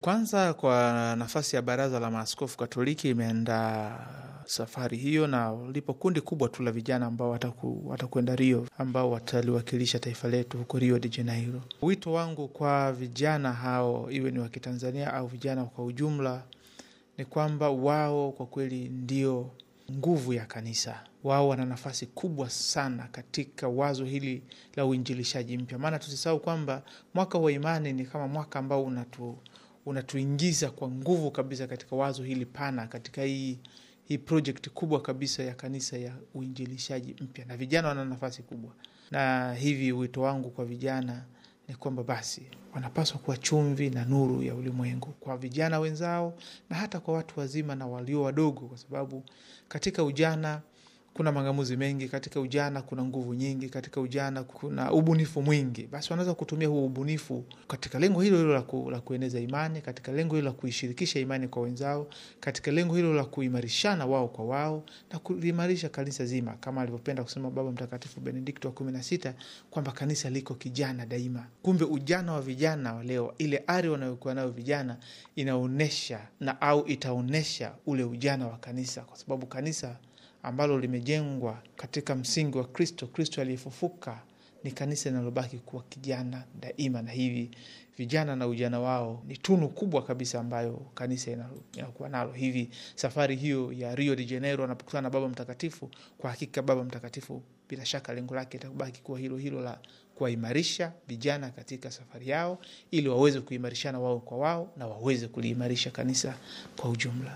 Kwanza, kwa nafasi ya Baraza la Maaskofu Katoliki imeandaa safari hiyo, na lipo kundi kubwa tu la vijana ambao wataku, watakwenda Rio, ambao wataliwakilisha taifa letu huko Rio de Janeiro. Wito wangu kwa vijana hao, iwe ni wa Kitanzania au vijana kwa ujumla, ni kwamba wao kwa kweli ndio nguvu ya kanisa. Wao wana nafasi kubwa sana katika wazo hili la uinjilishaji mpya, maana tusisahau kwamba mwaka wa imani ni kama mwaka ambao unatu unatuingiza kwa nguvu kabisa katika wazo hili pana, katika hii hii project kubwa kabisa ya kanisa ya uinjilishaji mpya, na vijana wana nafasi kubwa. Na hivi wito wangu kwa vijana ni kwamba basi wanapaswa kuwa chumvi na nuru ya ulimwengu kwa vijana wenzao, na hata kwa watu wazima na walio wadogo, kwa sababu katika ujana kuna mang'amuzi mengi, katika ujana kuna nguvu nyingi, katika ujana kuna ubunifu mwingi. Basi wanaweza kutumia huo ubunifu katika lengo hilo hilo la, ku, la kueneza imani, katika lengo hilo la kuishirikisha imani kwa wenzao, katika lengo hilo la kuimarishana wao kwa wao na kuimarisha kanisa zima, kama alivyopenda kusema Baba Mtakatifu Benedikto wa kumi na sita kwamba kanisa liko kijana daima. Kumbe ujana wa vijana wa leo, ile ari wanayokuwa nayo vijana inaonyesha na au itaonyesha ule ujana wa kanisa, kwa sababu kanisa ambalo limejengwa katika msingi wa Kristo, Kristo aliyefufuka, ni kanisa linalobaki kuwa kijana daima. Na hivi vijana na ujana wao ni tunu kubwa kabisa ambayo kanisa inakuwa nalo. Hivi safari hiyo ya Rio de Janeiro anapokutana na Baba Mtakatifu, kwa hakika Baba Mtakatifu bila shaka lengo lake itabaki kuwa hilo hilo la kuwaimarisha vijana katika safari yao, ili waweze kuimarishana wao kwa wao na waweze kuliimarisha kanisa kwa ujumla.